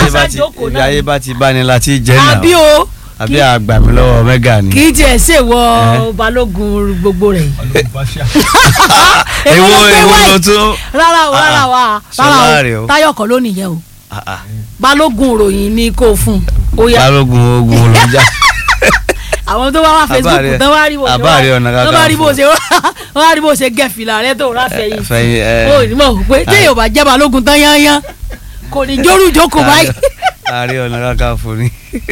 ayé bá ti sájókòó ibi náà ayé bá ti bá ni láti jẹ́ àbí náà o àbí kí- àgbà mi lọ́wọ́ mẹ́gà ni. kì í tiẹ̀ ṣèwọ Eh. balógun gbogbo rẹ̀ èwo ló gbé èwo wáyé? ló tún. rárá o rárá o ah, Ṣọlá rárá rè o. o táyọ̀ kọ́ ló nìyẹn o Ah, ah. balógun ròyìn ni kò fún ó yá balógun ogun ló jà. àwọn tó bá wá facebook Àbáàrẹ- tán wá rí bó ṣe Àbáàrẹ Ọ̀nà tán bá rí bó Kakanfò. ṣe wọ́n wá rí bó ṣe gẹ̀ fìlà rẹ tó rà fẹ̀yìn fẹ̀yìn ẹ. ó ní mọ̀ pé téèyàn bá jẹ́ balógun tán yányán kò ní jórú jókòó báyìí Ààrẹ Ọ̀nà Kakanfò ni.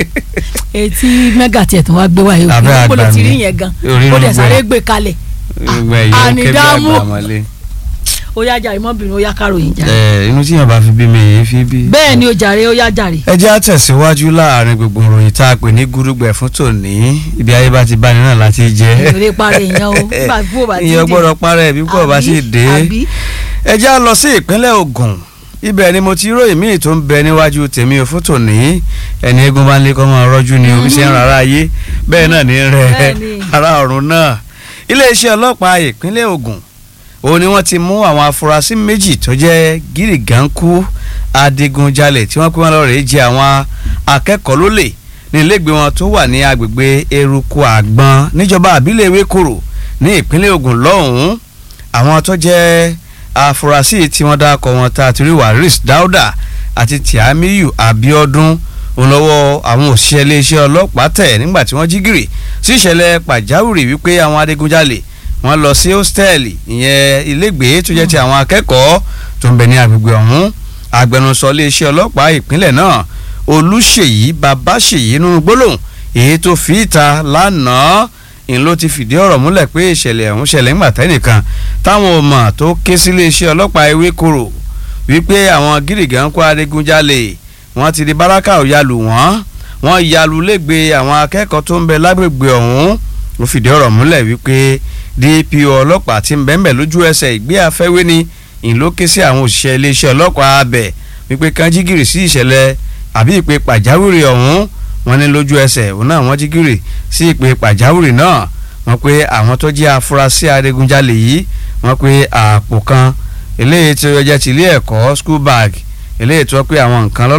etí mẹ́gà tiẹ̀ tó wá gbé wáyé Abẹ́ òkè àgbà ló ti mi. rí yẹn gan Orí ó ló dẹ̀ gbẹ. sáré gbé kalẹ̀ gbogbo ẹ̀yìn ó kébí Ànídàámú. àgbà mọ́lé. ó yá jàre mọ́bìnrin ó yá káròyìn jàre ẹ inú tí yàn bá fi bí mi èyí fi bí. bẹ́ẹ̀ ni ó jàre ó yá jàre ẹ jẹ́ àtẹ̀síwájú láàrin gbogbo ìròyìn tá a pè ní gúrúgbẹ̀ fún tòní ibi ayé bá ti bá ní náà láti jẹ́. ìrè parí èèyàn o nígbà tí kò bá ti ìyẹn dé. gbọ́dọ̀ parẹ́ bí kò bá sì dé. àbí ẹ já lọ sí ìpínlẹ̀ Ògùn ibẹ̀ ni mo ti ròyìn míì tó ń bẹ níwájú tèmi ò fún tòní ẹni eégún bá ń lé kọ́ máa rọ́jú ni omi ṣe ń rárá ayé bẹ́ẹ̀ náà ní rẹ̀ Bẹ́ẹ̀ni. ara ọ̀run náà iléeṣẹ́ ọlọ́pàá ìpínlẹ̀ Ògùn òun ni wọ́n ti mú àwọn afurasí méjì tó jẹ́ gírígànkú adigunjalè tí wọ́n pé wọ́n lọ rèé jẹ àwọn akẹ́kọ̀ọ́ lólè ní ilégbé wọn tó wà ní agbègbè eruku àgbọn níjọba àbílẹ̀ ewékòrò ní ìpínlẹ̀ Ògùn lọ́hùn-ún àwọn tó jẹ́ afurasí tí wọ́n dákọ̀ wọn tá a ti rí Waris Dauda àti Tiamiyu Abiodun òun lọ́wọ́ àwọn òṣìṣẹ́ iléeṣẹ́ ọlọ́pàá tẹ̀ nígbà tí wọ́n jí gìrì sí ìṣẹ̀lẹ̀ pàjáwìrì wípé àwọn adigunjalè wọ́n lọ sí hóstẹ́ẹ̀lì ìyẹn ilégbèé tó jẹ́ ti àwọn akẹ́kọ̀ọ́ tó ń bẹ ní agbègbè ọ̀hún agbẹnusọ iléeṣẹ́ ọlọ́pàá ìpínlẹ̀ náà Olúṣèyí Babáṣèyí nínú gbólóhùn èyí tó fi ìta lánàá ń ló ti fìdí ọ̀rọ̀ múlẹ̀ pé ìṣẹ̀lẹ̀ ọ̀hún ṣẹlẹ̀ ńgbà tẹ́nìkan táwọn ọmọ tó ké sí iléeṣẹ́ ọlọ́pàá Ewékòró wípé àwọn gírígàn kó adigunjalè wọ́n ti di báràkà òyàlù wọ́n wọ́n yalu lẹ́gbẹ̀ẹ́ àwọn akẹ́kọ̀ọ́ tó ń bẹ lágbègbè ọ̀hún ó fìdí ọ̀rọ̀ múlẹ̀ wípé DPO ọlọ́pàá ti ń bẹ́ẹ̀ lójú ẹsẹ̀ ìgbé afẹ́wé ni ìlú ké sí àwọn òṣìṣẹ́ iléeṣẹ́ ọlọ́pàá abẹ wípé kan jí gìrì sí ìṣẹ̀lẹ̀ àbí ìpè pàjáwìrì ọ̀hún wọ́n ní lójú ẹsẹ̀ òun náà wọ́n jí gìrì sí ìpè pàjáwìrì náà wọ́n pé àwọn tó jẹ́ afurasí adigunjalè yìí wọ́n pé àpò kan eléyìí tí ó jẹ́ ti ilé ẹ̀kọ́ school bag eléyìí tó pé àwọn nǹkan lọ́lọ́